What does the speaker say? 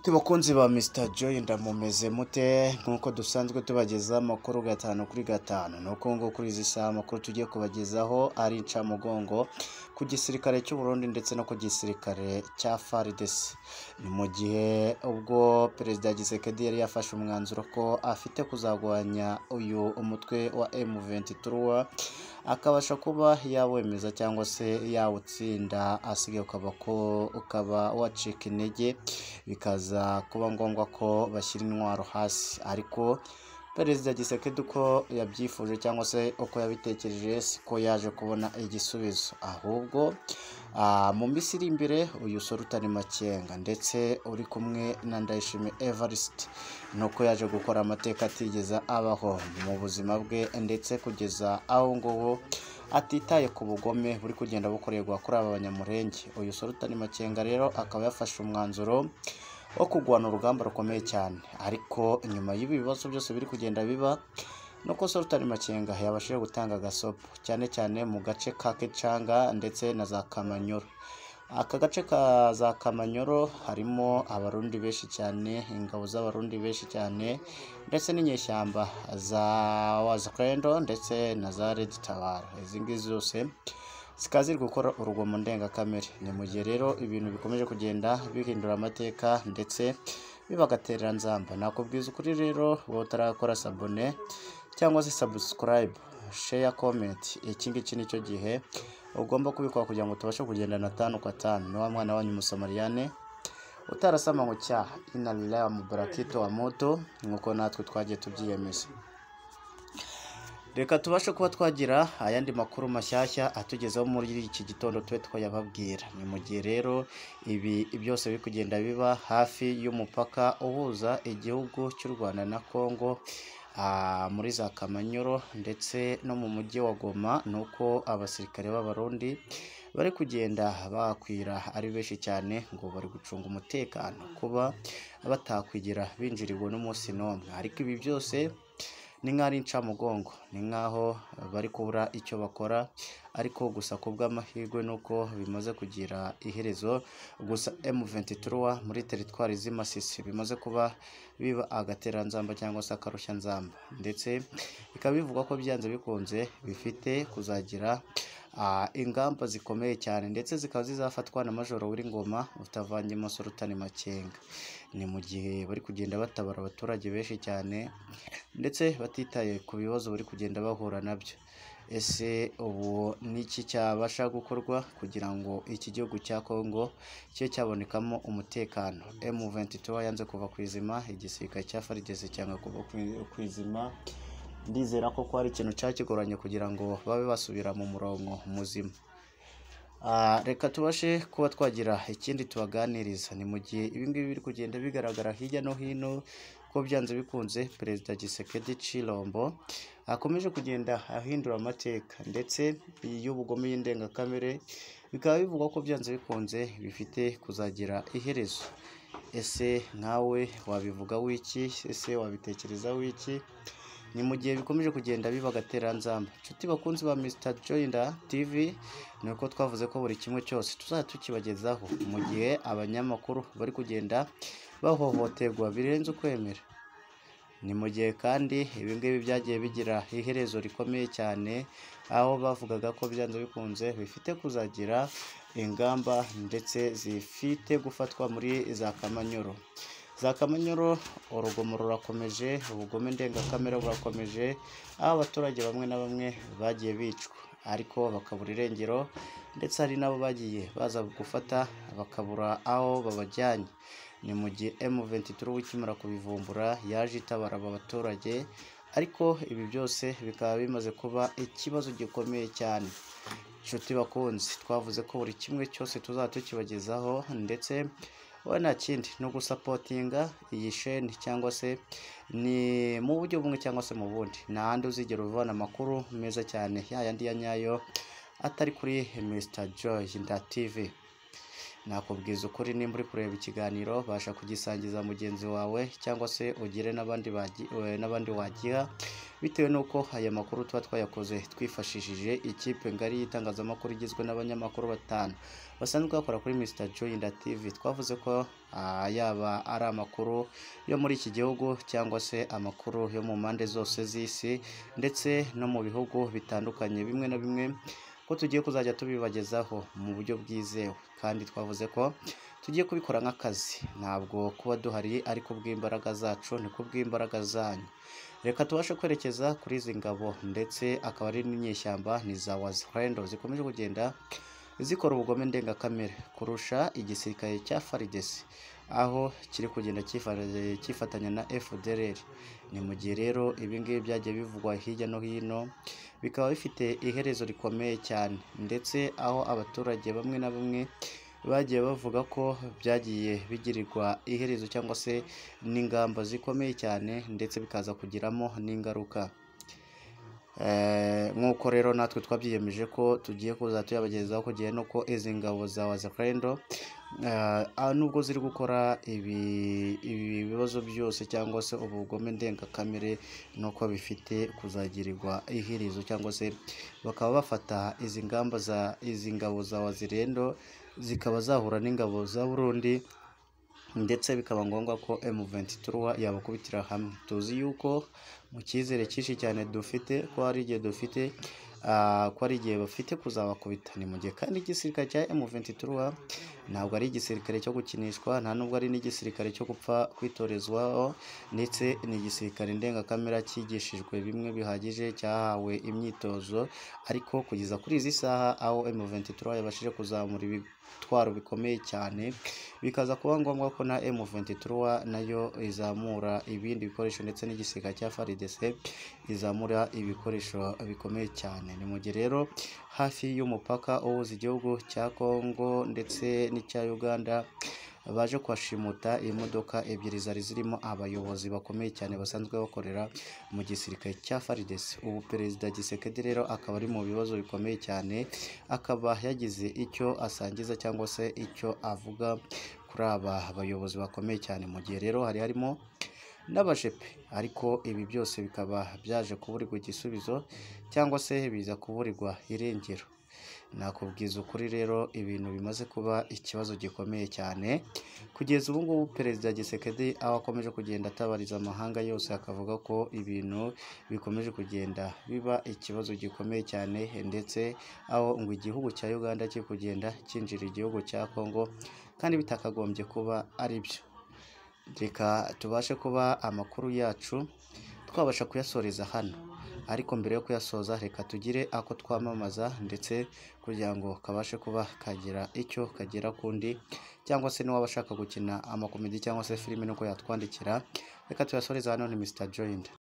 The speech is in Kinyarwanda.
bakunzi ba Mr Joy ndamumeze mute nk'uko dusanzwe tubagezaho amakuru gatanu kuri gatanu ni uko ngo kuri izi saha amakuru tugiye kubagezaho ari incamugongo ku gisirikare cy'u Burundi ndetse no ku gisirikare cya FARDC ni mu gihe ubwo perezida Gisekedi yari yafashe umwanzuro ko afite kuzagwanya uyu umutwe wa M23 akabasha kuba yawemeza cyangwa se yawutsinda asigaye ukaba ko ukaba wacika intege bikaza kuba ngombwa ko bashyira intwaro hasi ariko perezida gisekedi uko yabyifuje cyangwa se uko yabitekereje siko yaje kubona igisubizo ahubwo mu minsi iri imbere uyu sora utari makenga ndetse uri kumwe na ndayishimiye evariste ni uko yaje gukora amateka atigeze abaho mu buzima bwe ndetse kugeza aho nguho atitaye ku bugome buri kugenda bukorerwa kuri aba banyamurenge uyu sora utari makenga rero akaba yafashe umwanzuro wo kurwana urugamba rukomeye cyane ariko nyuma y'ibi bibazo byose biri kugenda biba nuko Sultan Makenga yabashije gutanga agasopo cyane cyane mu gace ka Kecanga ndetse na za Kamanyoro aka gace ka za Kamanyoro harimo abarundi benshi cyane ingabo z'abarundi benshi cyane ndetse n'inyeshyamba za Wazakrendo ndetse na za Red Tabara izi ngizi zose zikaba ziri gukora urugomo ndengakamere ni mu gihe rero ibintu bikomeje kugenda bihindura amateka ndetse bibagatera nzamba nakubwiza ukuri rero wowe utarakora sabone cyangwa se sabusikarayibu sheya komenti iki ngiki ni cyo gihe ugomba kubikora kugira ngo tubashe kugendana atanu ku atanu ni wa mwana wanyu musamariyane utarasama ngo cyaha inarira mubarakito wa moto nk'uko natwe twagiye tubyiyemeza reka tubashe kuba twagira ayandi makuru mashyashya atugezeho muri iki gitondo tube twayababwira ni mu gihe rero ibi byose biri kugenda biba hafi y'umupaka uhuza igihugu cy'u rwanda na congo muri za kamanyoro ndetse no mu mujyi wa goma ni uko abasirikare b'abarundi bari kugenda bakwira ari benshi cyane ngo bari gucunga umutekano kuba batakwigira binjiriwe n'umunsi n'umwe ariko ibi byose ni nk'aho ari incamugongo ni nk'aho bari kubura icyo bakora ariko gusa ku bw'amahirwe ni uko bimaze kugira iherezo gusa M23 muri teritwari z'imasisi bimaze kuba biba agateranzamba cyangwa se akarushanzamba ndetse bikaba bivugwa ko byanze bikunze bifite kuzagira ingamba zikomeye cyane ndetse zikaba zizafatwa na majoro w'ingoma utavanye amasoro utari makenga ni mu gihe bari kugenda batabara abaturage benshi cyane ndetse batitaye ku bibazo bari kugenda bahura nabyo ese ubu n'iki cyabasha gukorwa kugira ngo iki gihugu cya kongo kibe cyabonekamo umutekano M23 yanze kuva ku izima igisirikare cya farigeze cyanga kuva ku izima ndizera ko hari ikintu cyakigoranye kugira ngo babe basubira mu murongo muzima reka tubashe kuba twagira ikindi tubaganiriza ni mu gihe ibingibi biri kugenda bigaragara hirya no hino ko byanze bikunze perezida gisekedi cirombo akomeje kugenda ahindura amateka ndetse y'ubugome y'indengakamere bikaba bivugwa ko byanze bikunze bifite kuzagira iherezo ese nkawe wabivuga wiki ese wabitekereza wiki ni mu gihe bikomeje kugenda biba agateranzamba inshuti bakunzi ba Mr Joyinda TV ni uko twavuze ko buri kimwe cyose tuzajya tukibagezaho mu gihe abanyamakuru bari kugenda bahohoterwa birenze ukwemera ni mu gihe kandi ibi ngibi byagiye bigira iherezo rikomeye cyane aho bavugaga ko byanze bikunze bifite kuzagira ingamba ndetse zifite gufatwa muri za kamanyoro za kamanyoro urugomo rurakomeje ubugome ndengakamere burakomeje aho abaturage bamwe na bamwe bagiye bicwa ariko bakabura irengero ndetse hari n'abo bagiye baza gufata bakabura aho babajyanye ni mu gihe M23 ukimara kubivumbura yaje itabara aba baturage ariko ibi byose bikaba bimaze kuba ikibazo gikomeye cyane inshuti bakunzi twavuze ko buri kimwe cyose tuzaba tukibagezaho ndetse wowe nta kindi ni ugusapotinga iyi sheni cyangwa se ni mu buryo bumwe cyangwa se mu bundi handi uzigera uvana amakuru meza cyane ya yandi ya nyayo atari kuri Mr Joy nda TV nakubwiza ukuri nimba uri kureba ikiganiro basha kugisangiza mugenzi wawe cyangwa se ugire n'abandi bagi- eh, n'abandi wagiha bitewe n'uko aya makuru tuba twayakoze twifashishije ikipe ngari y'itangazamakuru igizwe n'abanyamakuru batanu basanzwe bakora kuri Mr Joyinda TV twavuze ko ah, yaba ari amakuru yo muri iki gihugu cyangwa se amakuru yo mu mpande zose z'isi ndetse no mu bihugu bitandukanye bimwe na bimwe ko tugiye kuzajya tubibagezaho mu buryo bwizewe kandi twavuze ko tugiye kubikora nk'akazi ntabwo kuba duhari ariko bw'imbaraga zacu ni kubw'imbaraga zanyu reka tubashe kwerekeza kuri izi ngabo ndetse akaba ari n'inyeshyamba ni za wazirendo zikomeje kugenda zikora ubugome ndengakamere kurusha igisirikare cya FARDC aho kiri kugenda cyifa- cyifatanya na FDLR ni mu gihe rero ibi ngibi byagiye bivugwa hirya no hino bikaba bifite iherezo rikomeye cyane ndetse aho abaturage bamwe na bamwe bagiye bavuga ko byagiye bigirirwa iherezo cyangwa se n'ingamba zikomeye cyane ndetse bikaza kugiramo n'ingaruka Eh, nk'uko rero natwe twabyiyemeje ko tugiye kuza tuyabagezaho kugira nuko izi ngabo za wazakarendo nubwo ziri gukora ibi ibi bibazo byose cyangwa se ubu bugome ndengakamere nuko bifite kuzagirirwa iherezo cyangwa se bakaba bafata izi ngamba za izi ngabo za wazirendo zikaba zahura n'ingabo za Burundi ndetse bikaba ngombwa ko M23 yabakubitira hamwe tuzi yuko mu cyizere cyinshi cyane dufite ko hari igihe dufite ah, ko hari igihe bafite kuzabakubita ni mu gihe kandi igisirikare cya M23 ntabwo ari igisirikare cyo gukinishwa nta nubwo ari n'igisirikare cyo gupfa kwitorezwaho ndetse ni igisirikare ndengakamere cyigishijwe bimwe bihagije cyahawe imyitozo ariko kugeza kuri izi saha aho M23 yabashije kuzamura ibitwaro bikomeye cyane bikaza kuba ngombwa ko na M23 nayo izamura ibindi bikoresho ndetse n'igisirikare cya FARDC izamura ibikoresho bikomeye cyane ni mu gihe rero hafi y'umupaka uhuza igihugu cya Congo ndetse n'icya Uganda baje kuhashimuta imodoka ebyiri zari zirimo abayobozi bakomeye cyane basanzwe bakorera mu gisirikare cya FARDC ubu perezida Gisekedi rero akaba ari mu bibazo bikomeye cyane akaba yagize icyo asangiza cyangwa se icyo avuga kuri aba bayobozi bakomeye cyane mu gihe rero hari harimo n'abajepe ariko ibi byose bikaba byaje kuburirwa igisubizo cyangwa se biza kuburirwa irengero nakubwiza ukuri rero ibintu bimaze kuba ikibazo gikomeye cyane kugeza ubu ngubu perezida gisekedi aho akomeje kugenda atabariza amahanga yose akavuga ko ibintu bikomeje kugenda biba ikibazo gikomeye cyane ndetse aho ngo igihugu cya uganda kiri kugenda cyinjira igihugu cya kongo kandi bitakagombye kuba ari byo reka tubashe kuba amakuru yacu twabasha kuyasoreza hano ariko mbere yo kuyasoza reka tugire ako twamamaza ndetse kugira ngo kabashe kuba kagira icyo kagera kundi cyangwa se n'uwaba ashaka gukina amakomedi cyangwa se filime nuko yatwandikira reka tuyasoreze hano ni Mr Joined